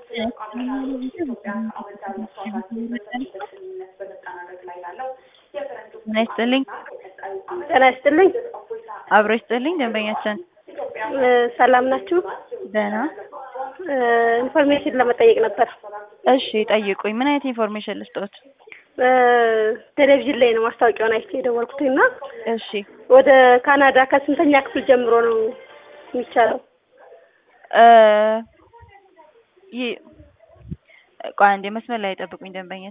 ጤና ይስጥልኝ። ጤና ይስጥልኝ። አብሮ ይስጥልኝ። ደንበኛችን እ ሰላም ናችሁ? ደህና። እ ኢንፎርሜሽን ለመጠየቅ ነበር። እሺ ጠይቁኝ። ምን አይነት ኢንፎርሜሽን ልስጦት? እ ቴሌቪዥን ላይ ነው ማስታወቂያውን አይቼ የደወልኩት እና እሺ ወደ ካናዳ ከስንተኛ ክፍል ጀምሮ ነው የሚቻለው? እ ይ ቆይ አንዴ መስመር ላይ ጠብቁኝ ደንበኛ